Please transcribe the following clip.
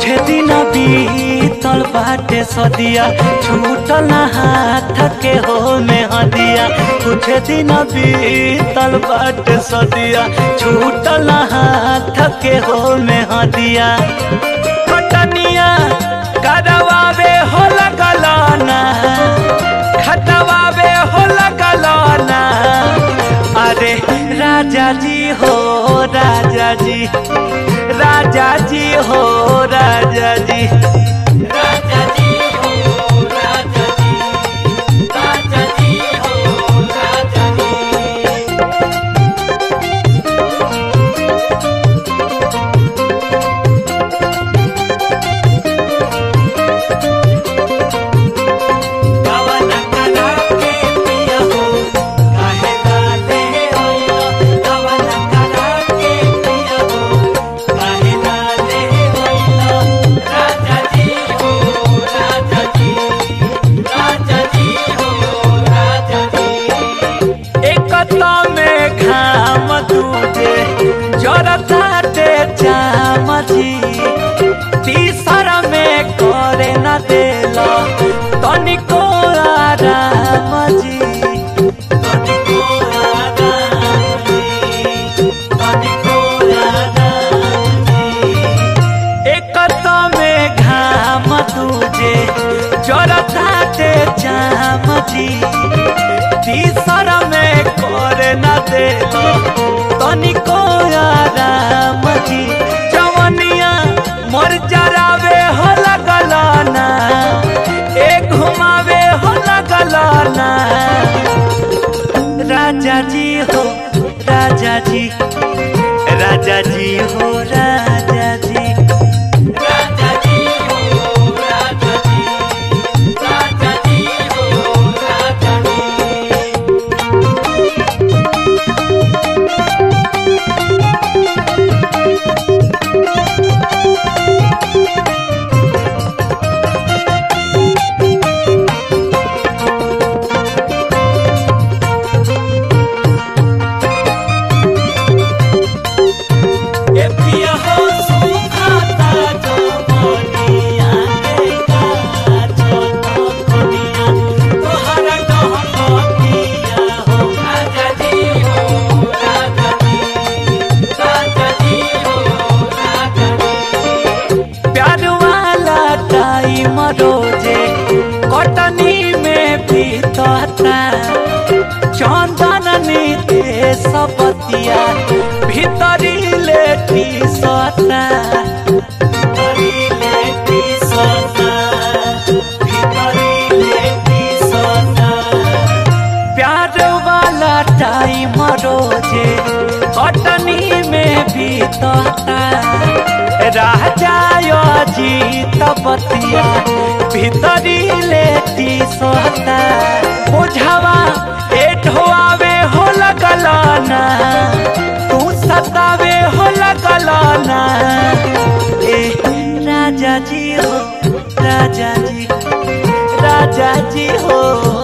दिन बीतल बाटे सदिया छूटल ना हाथ के हो में हदिया कुछ दिन बीतल बाटे सदिया छूटल ना हाथ के हो में हदिया कटनिया करवावे हो लगलाना खटवावे हो लगलाना अरे राजा जी हो राजा जी राजा जी हो राजा जी राजा जी हो राजा जी राजा जी हो राजा जी कवन करा के पिया हो काहे लाले होइला कवन करा के पिया हो काहे लाले होइला राजा जी हो राजा जी राजा जी हो राजा जी एकता में घाम दूजे जरताटे चाम जी तीसरा में करे न देला तनिको आराम जी तनिको आराम जी तनिको आराम जी एकता में घाम दूजे जरताटे चाम जी तीसरा में करे न देलो तनिको आराम जी जवनिया मोर जरावे हो लगलाना एक घुमावे हो लगलाना राजा जी हो राजा जी राजा जी हो राजा जी राजा जी हो राजा जी राजा जी हो राजा जी ए पिया हो सुखाता जो मोनिया के काजो तो कोनिया तोहरा कहतिया हो राजा जी हो राजा जी राजा जी हो राजा जी प्यार वाला टाइम रोजे कटनी में बीतता चंदन नीते सबतिया भीतरी लेटी सता भीतरी लेटी सता भीतरी लेटी सता प्यार वाला टाइम रोजे कटनी में बीतता राजा जीत बतिया भीतरी लेती सोता बुझावा एठवावे हो लगलाना तू सतावे हो लगलाना ए राजा जी हो राजा जी राजा जी हो